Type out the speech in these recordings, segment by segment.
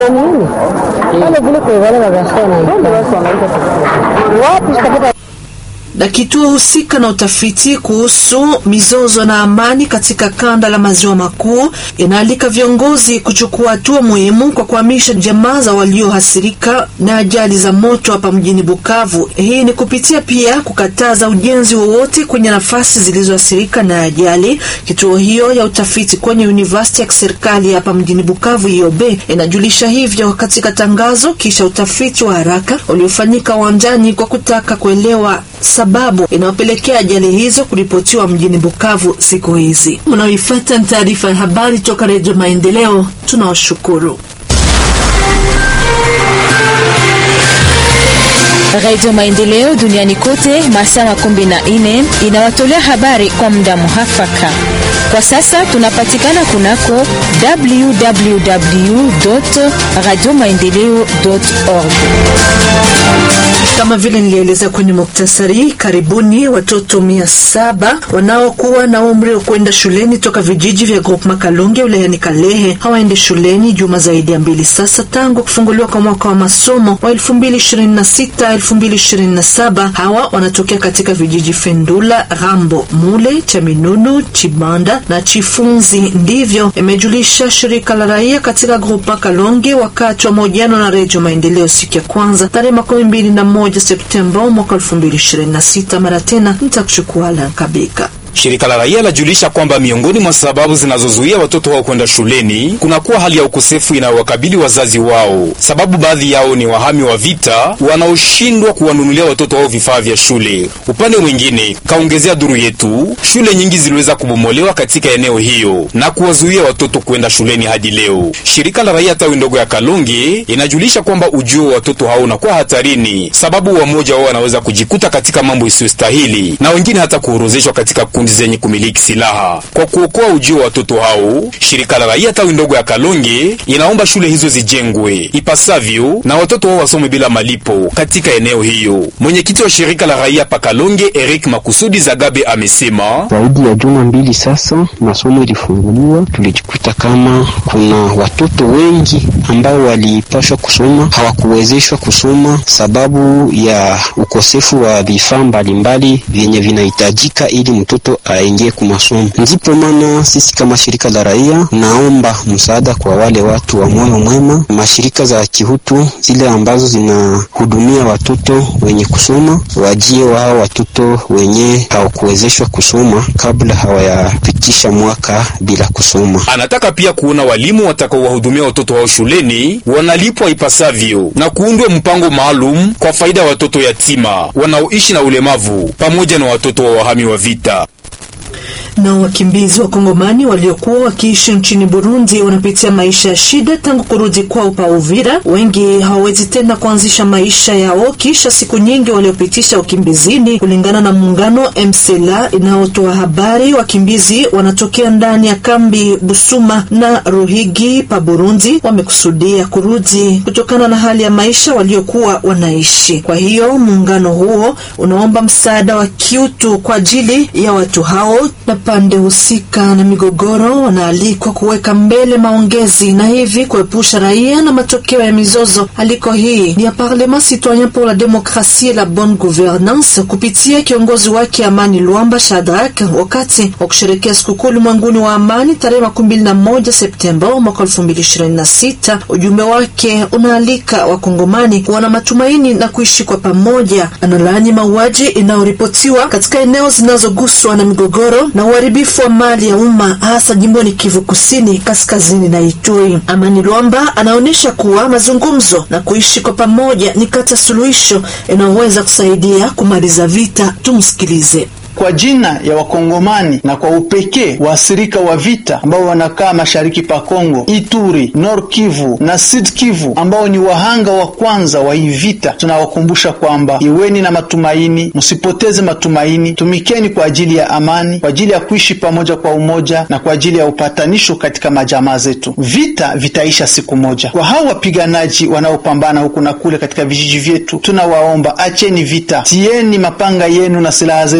na kituo husika na utafiti kuhusu mizozo na amani katika kanda la maziwa makuu inaalika viongozi kuchukua hatua muhimu kwa kuhamisha jamaa za waliohasirika na ajali za moto hapa mjini Bukavu. Hii ni kupitia pia kukataza ujenzi wowote kwenye nafasi zilizoathirika na ajali. Kituo hiyo ya utafiti kwenye university ya kiserikali hapa mjini Bukavu IOB inajulisha hivyo katika tangazo kisha utafiti wa haraka uliofanyika uwanjani kwa kutaka kuelewa sababu inayopelekea ajali hizo kuripotiwa mjini Bukavu siku hizi. Mnaoifuata ni taarifa ya habari toka Redio Maendeleo. Tunawashukuru. Radio Maendeleo duniani kote masaa makumi na nne inawatolea habari kwa muda muhafaka. Kwa sasa tunapatikana kunako www radio maendeleo org. Kama vile nilieleza kwenye muktasari, karibuni watoto mia saba wanaokuwa na umri wa kwenda shuleni toka vijiji vya Groupe Makalonge wilayani Kalehe hawaendi shuleni juma zaidi ya mbili sasa tangu kufunguliwa kwa mwaka wa masomo wa 2026 2027. Hawa wanatokea katika vijiji Fendula, Rambo, Mule, Chaminunu, Chibanda na Chifunzi. Ndivyo imejulisha shirika la raia katika Groupe Makalonge wakati wa mahojiano na Redio Maendeleo siku ya kwanza tarehe makumi mbili na moja Septemba mwaka 2026. Mara tena nitakuchukua Alan Kabika. Shirika la raia lajulisha kwamba miongoni mwa sababu zinazozuia watoto wao kwenda shuleni kunakuwa hali ya ukosefu inayowakabili wazazi wao, sababu baadhi yao ni wahami wa vita wanaoshindwa kuwanunulia watoto wao vifaa vya shule. Upande mwingine, kaongezea duru yetu, shule nyingi ziliweza kubomolewa katika eneo hiyo na kuwazuia watoto kwenda shuleni hadi leo. Shirika la raia tawi ndogo ya Kalonge inajulisha kwamba ujio wa watoto hao unakuwa hatarini, sababu wamoja wao wanaweza kujikuta katika mambo isiyostahili na wengine hata kuorozeshwa katika kundi zenye kumiliki silaha. Kwa kuokoa ujio wa watoto hao, shirika la raia tawi ndogo ya Kalonge inaomba shule hizo zijengwe ipasavyo na watoto wao wasome bila malipo katika eneo hiyo. Mwenyekiti wa shirika la raia pa Kalonge, Eric Makusudi Zagabe, amesema zaidi ya juma mbili sasa masomo ilifunguliwa, tulijikuta kama kuna watoto wengi ambao walipashwa kusoma hawakuwezeshwa kusoma sababu ya ukosefu wa vifaa mbalimbali vyenye vinahitajika ili mtoto aingie kumasomo. Ndipo maana sisi kama shirika la raia naomba msaada kwa wale watu wa moyo mwema, mashirika za kihutu zile ambazo zinahudumia watoto wenye kusoma, wajie wao watoto wenye hawakuwezeshwa kusoma kabla hawayapitisha mwaka bila kusoma. Anataka pia kuona walimu watakaowahudumia watoto wao shuleni wanalipwa ipasavyo na kuundwe mpango maalum kwa faida ya watoto yatima wanaoishi na ulemavu pamoja na watoto wa wahami wa vita na wakimbizi wa Kongomani waliokuwa wakiishi nchini Burundi wanapitia maisha ya shida tangu kurudi kwao pa Uvira. Wengi hawawezi tena kuanzisha maisha yao kisha siku nyingi waliopitisha ukimbizini. Kulingana na muungano MCLA inayotoa habari, wakimbizi wanatokea ndani ya kambi Busuma na Ruhigi pa Burundi wamekusudia kurudi kutokana na hali ya maisha waliokuwa wanaishi. Kwa hiyo muungano huo unaomba msaada wa kiutu kwa ajili ya watu hao na pande husika na migogoro wanaalikwa kuweka mbele maongezi na hivi kuepusha raia na matokeo ya mizozo. Aliko hii ni ya Parlement Citoyen pour la Demokrasie et la Bonne Gouvernance kupitia kiongozi wake Amani Luamba Shadrack wakati wa kusherekea sikukuu ulimwenguni wa amani tarehe makumi mbili na moja Septemba mwaka elfu mbili ishirini na sita. Ujumbe wake unaalika wakongomani kuwa na matumaini na kuishi kwa pamoja. Analaani mauaji inayoripotiwa katika eneo zinazoguswa na migogoro na uharibifu wa mali ya umma hasa jimboni Kivu Kusini, kaskazini na Ituri. Amani Lwamba anaonyesha kuwa mazungumzo na kuishi kwa pamoja ni kati ya suluhisho inayoweza kusaidia kumaliza vita. Tumsikilize. Kwa jina ya Wakongomani na kwa upekee waathirika wa vita ambao wanakaa mashariki pa Kongo, Ituri, Nord Kivu na Sud Kivu, ambao ni wahanga wa kwanza wa hii vita, tunawakumbusha kwamba iweni na matumaini, msipoteze matumaini, tumikeni kwa ajili ya amani, kwa ajili ya kuishi pamoja kwa umoja na kwa ajili ya upatanisho katika majamaa zetu. Vita vitaisha siku moja. Kwa hao wapiganaji wanaopambana huku na kule katika vijiji vyetu, tunawaomba acheni vita, tieni mapanga yenu na silaha zenu chini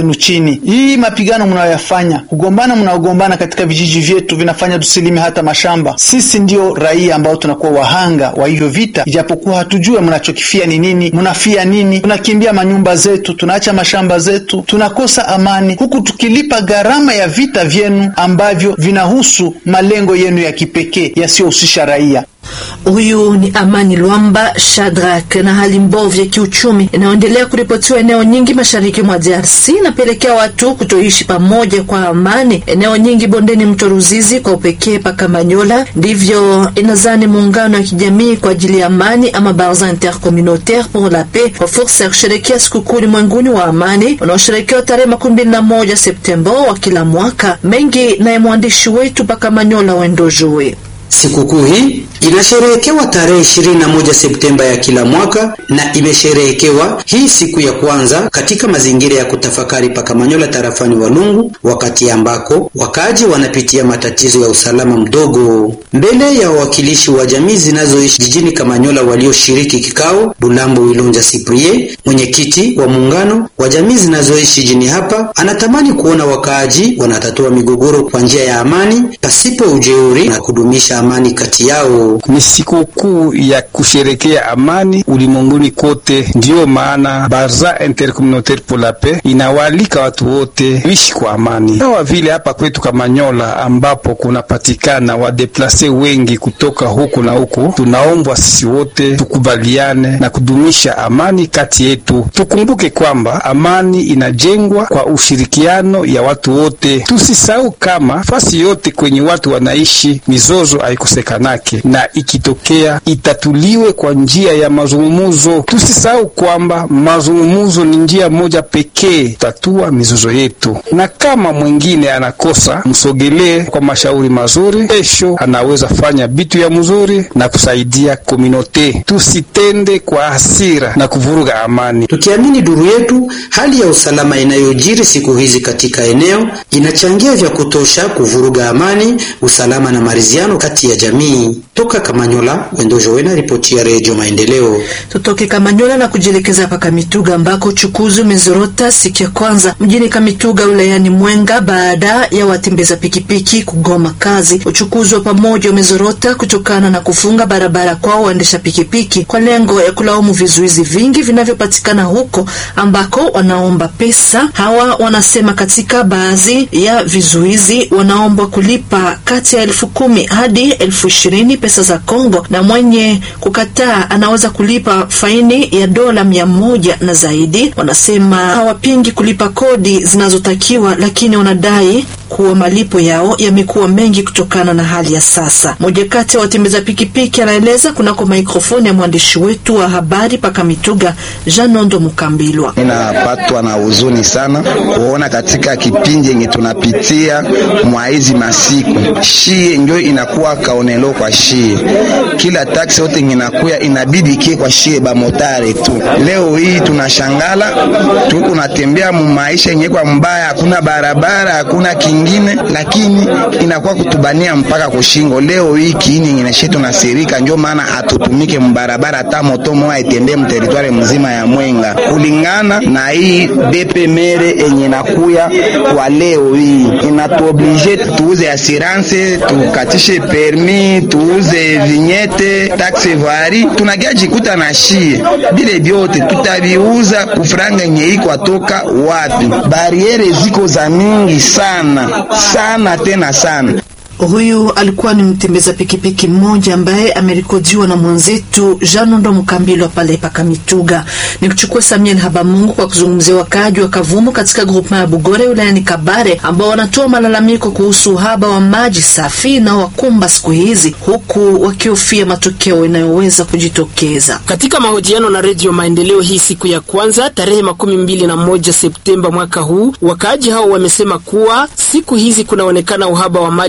amani. Hii mapigano mnayoyafanya, kugombana mnaogombana katika vijiji vyetu vinafanya tusilime hata mashamba. Sisi ndio raia ambao tunakuwa wahanga wa hivyo vita, ijapokuwa hatujue mnachokifia ni nini, mnafia nini. Tunakimbia manyumba zetu, tunaacha mashamba zetu, tunakosa amani, huku tukilipa gharama ya vita vyenu ambavyo vinahusu malengo yenu ya kipekee yasiyohusisha raia. Huyu ni Amani Lwamba Shadrack. Na hali mbovu ya kiuchumi inayoendelea kuripotiwa eneo nyingi mashariki mwa DRC inapelekea watu kutoishi pamoja kwa amani eneo nyingi bondeni mto Ruzizi, kwa upekee paka Manyola. Ndivyo inazani muungano wa kijamii kwa ajili ya amani ama Barza Intercommunautaire pour la Paix kwa fursa ya kusherekea sikukuu ulimwenguni wa amani unaosherekewa tarehe makumi mbili na moja Septemba wa kila mwaka. Mengi naye mwandishi wetu paka Manyola Wendojoe. Sikukuu hii inasherehekewa tarehe 21 Septemba ya kila mwaka na imesherehekewa hii siku ya kwanza katika mazingira ya kutafakari pa Kamanyola tarafani Walungu, wakati ambako wakaji wanapitia matatizo ya usalama mdogo. Mbele ya wawakilishi wa jamii zinazoishi jijini Kamanyola walioshiriki kikao, Bulambo Wilonja Cyprien, mwenyekiti wa muungano wa jamii zinazoishi jijini hapa, anatamani kuona wakaaji wanatatua migogoro kwa njia ya amani pasipo ujeuri na kudumisha amani kati yao. Ni sikukuu ya kusherekea amani ulimwenguni kote. Ndiyo maana Barza Intercommunautaire pour la Paix inawaalika watu wote kuishi kwa amani, sawa vile hapa kwetu Kamanyola ambapo kunapatikana wadeplase wengi kutoka huku na huku. Tunaombwa sisi wote tukubaliane na kudumisha amani kati yetu. Tukumbuke kwamba amani inajengwa kwa ushirikiano ya watu wote. Tusisahau kama fasi yote kwenye watu wanaishi mizozo haikosekanake na ikitokea itatuliwe kwa njia ya mazungumuzo. Tusisahau kwamba mazungumuzo ni njia moja pekee tatua mizozo yetu, na kama mwingine anakosa, msogelee kwa mashauri mazuri. Kesho anaweza fanya bitu ya mzuri na kusaidia kominote. Tusitende kwa hasira na kuvuruga amani. Tukiamini duru yetu, hali ya usalama inayojiri siku hizi katika eneo inachangia vya kutosha kuvuruga amani, usalama na maridhiano kati ya jamii. Toka Kamanyola, Wendojo Wena, ripoti ya Redio Maendeleo. Tutoke Kamanyola na kujielekeza pa Kamituga ambako uchukuzi umezorota siku ya kwanza mjini Kamituga wilayani Mwenga baada ya watembeza pikipiki kugoma kazi. Uchukuzi wa pamoja umezorota kutokana na kufunga barabara kwao waendesha pikipiki kwa lengo ya kulaumu vizuizi vingi vinavyopatikana huko ambako wanaomba pesa. Hawa wanasema katika baadhi ya vizuizi wanaombwa kulipa kati ya elfu kumi hadi elfu ishirini pesa za Kongo, na mwenye kukataa anaweza kulipa faini ya dola mia moja na zaidi. Wanasema hawapingi kulipa kodi zinazotakiwa, lakini wanadai kuwa malipo yao yamekuwa mengi kutokana na hali ya sasa. Moja kati ya watembeza pikipiki anaeleza kunako mikrofoni ya mwandishi wetu wa habari paka Mituga, Janondo Mukambilwa. Inapatwa na huzuni sana kuona katika kipindi yenye tunapitia mwa hizi masiku shie njo inakuwa kaonelo kwa shie, kila taksi yote inakuya inabidi kie kwa shie bamotare tu. Leo hii tunashangala tuko natembea mu maisha yenye kwa mbaya, hakuna barabara hakuna kingine, lakini inakuwa kutubania mpaka kushingo. Leo hii kiini yenye shetu na sirika, njo maana atutumike mbarabara hata moto moja itembee mteritware mzima ya Mwenga kulingana na hii bepe mere enye nakuya kwa leo hii inatuoblige tuuze assurance tukatishe permis tuuze vinyete taxe vari tunagia jikuta na shie bile vyote tutaviuza kufranga nye iko atoka wapi? Bariere ziko za mingi sana sana tena sana. Huyu alikuwa ni mtembeza pikipiki mmoja ambaye amerekodiwa na mwenzetu Janondo Mkambilo pale paka Mituga. Ni kuchukua Samuel Habamungu kwa kuzungumzia wakaaji wa Kavumu katika grupma ya Bugore wilayani Kabare ambao wanatoa malalamiko kuhusu uhaba wa maji safi na wakumba siku hizi, huku wakihofia matokeo inayoweza kujitokeza. Katika mahojiano na Redio Maendeleo hii siku ya kwanza tarehe makumi mbili na moja Septemba mwaka huu, wakaaji hao wamesema kuwa siku hizi kunaonekana uhaba wa maji safi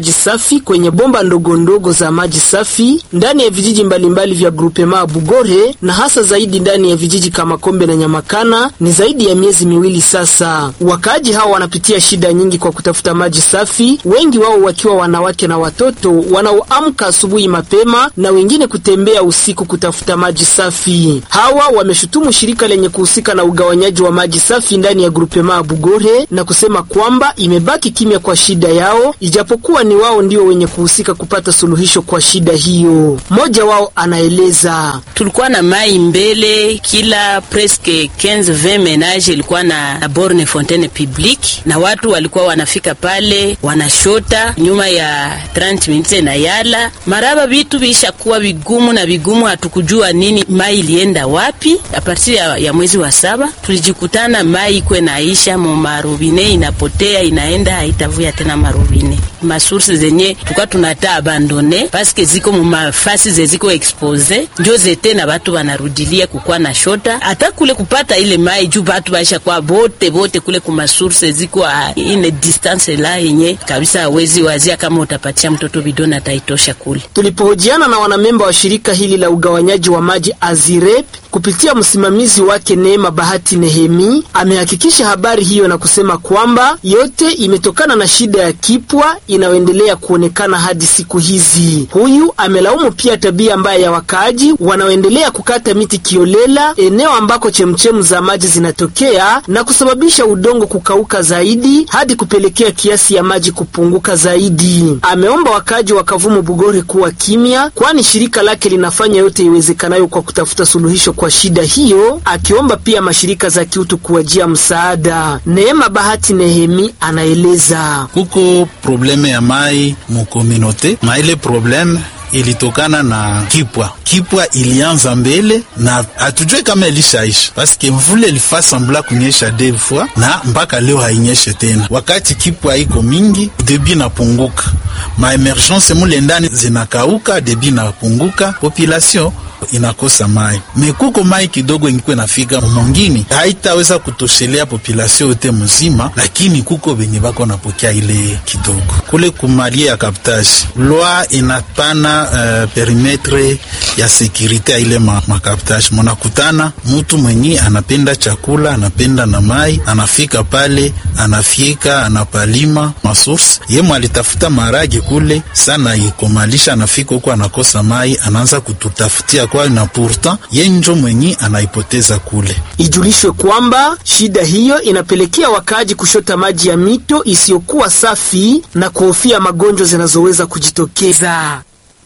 safi kwenye bomba ndogo ndogo za maji safi ndani ya vijiji mbalimbali vya grupema Bugore na hasa zaidi ndani ya vijiji kama Kombe na Nyamakana ni zaidi ya miezi miwili sasa. Wakaaji hao wanapitia shida nyingi kwa kutafuta maji safi, wengi wao wakiwa wanawake na watoto wanaoamka asubuhi mapema na wengine kutembea usiku kutafuta maji safi. Hawa wameshutumu shirika lenye kuhusika na ugawanyaji wa maji safi ndani ya grupema Bugore na kusema kwamba imebaki kimya kwa shida yao, ijapokuwa ni wao ndio wenye kuhusika kupata suluhisho kwa shida hiyo. Mmoja wao anaeleza: tulikuwa na mai mbele, kila presque 15 20 menage ilikuwa na, na borne fontaine publique, na watu walikuwa wanafika pale wanashota nyuma ya 30 minutes na yala maraba, vitu vishakuwa vigumu na vigumu, hatukujua nini mai ilienda wapi. A partir ya, ya mwezi wa saba tulijikutana mai ikwe naisha mu marobine, inapotea inaenda, haitavuya tena marobine. Masource zenye tuka tunata abandone paske ziko mu mafasi zeziko expose njo zete na batu banarudilia kukwa na shota hata kule kupata ile mai juu batu baisha kwa bote bote kule kuma source ziko ine distance la yenye kabisa hawezi wazia kama utapatia mtoto bidona ataitosha kule. Tulipohojiana na wanamemba wa shirika hili la ugawanyaji wa maji Azirep kupitia msimamizi wake Neema Bahati Nehemi, amehakikisha habari hiyo na kusema kwamba yote imetokana na shida ya kipwa inayoendelea kuonekana hadi siku hizi. Huyu amelaumu pia tabia mbaya ya wakaaji wanaoendelea kukata miti kiolela eneo ambako chemchemu za maji zinatokea na kusababisha udongo kukauka zaidi hadi kupelekea kiasi ya maji kupunguka zaidi. Ameomba wakaaji wa Kavumu Bugore kuwa kimya, kwani shirika lake linafanya yote iwezekanayo kwa kutafuta suluhisho kwa shida hiyo, akiomba pia mashirika za kiutu kuwajia msaada. Neema Bahati Nehemi anaeleza kuko probleme ya mai mukominote na ile probleme ilitokana na kipwa. Kipwa ilianza mbele na hatujue kama ilishaisha, paske mvule ilifaa sambla kunyesha deux fois na mpaka leo hainyeshe tena. Wakati kipwa iko mingi, debi napunguka, ma emergence mule ndani zinakauka, debi napunguka, population inakosa mai mekuko mai kidogo ingikwe nafika mongini haitaweza kutoshelea population yote mzima, lakini kuko benye bako napokea ile kidogo kule kumalie ya kaptage lwa inapana uh, perimetre ya sekirite ya ile makaptage ma munakutana mutu mwenye anapenda chakula anapenda na mai anafika pale anafika anapalima masource yemo alitafuta marage kule sana ikomalisha anafika huko anakosa mai anaanza kututafutia kwa na pourtant yenjo mwenye anaipoteza kule. Ijulishwe kwamba shida hiyo inapelekea wakaaji kushota maji ya mito isiyokuwa safi na kuhofia magonjwa zinazoweza kujitokeza.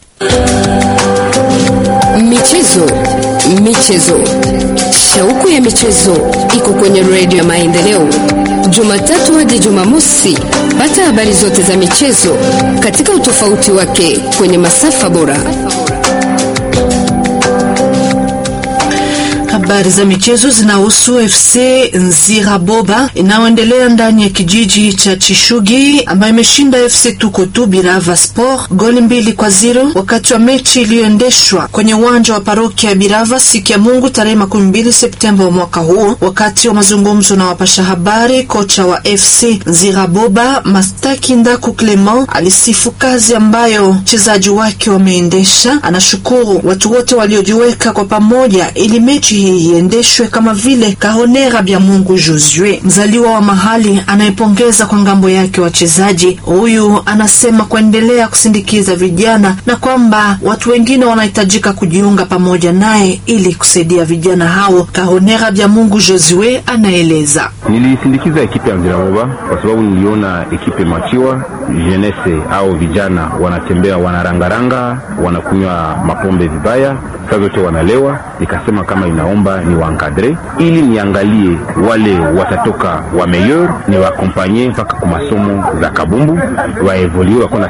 Michezo, michezo, shauku ya michezo iko kwenye redio ya Maendeleo, Jumatatu hadi Jumamosi. Pata habari zote za michezo katika utofauti wake kwenye masafa bora. Habari za michezo zinahusu FC Nziraboba inayoendelea ndani ya kijiji cha Chishugi ambayo imeshinda FC Tukutu Birava Sport goli mbili kwa zero wakati wa mechi iliyoendeshwa kwenye uwanja wa parokia ya Birava siku ya Mungu tarehe makumi mbili Septemba wa mwaka huu. Wakati wa mazungumzo na wapasha habari, kocha wa FC Nziraboba Mastaki Ndaku Clement alisifu kazi ambayo wachezaji wake wameendesha. Anashukuru watu wote waliojiweka kwa pamoja ili mechi hii iendeshwe kama vile Kahonera Bya Mungu Josue, mzaliwa wa mahali anayepongeza kwa ngambo yake wachezaji. Huyu anasema kuendelea kusindikiza vijana na kwamba watu wengine wanahitajika kujiunga pamoja naye ili kusaidia vijana hao. Kahonera Bya Mungu Josue anaeleza: nilisindikiza ekipe ya Nziraboba kwa sababu niliona ekipe machiwa jenese au vijana wanatembea, wanarangaranga, wanakunywa mapombe vibaya, saa zote wanalewa. Nikasema kama inaomba ni wankadre ili niangalie wale watatoka wa meilleur ni waakompanye mpaka kwa masomo za kabumbu waevolue wakona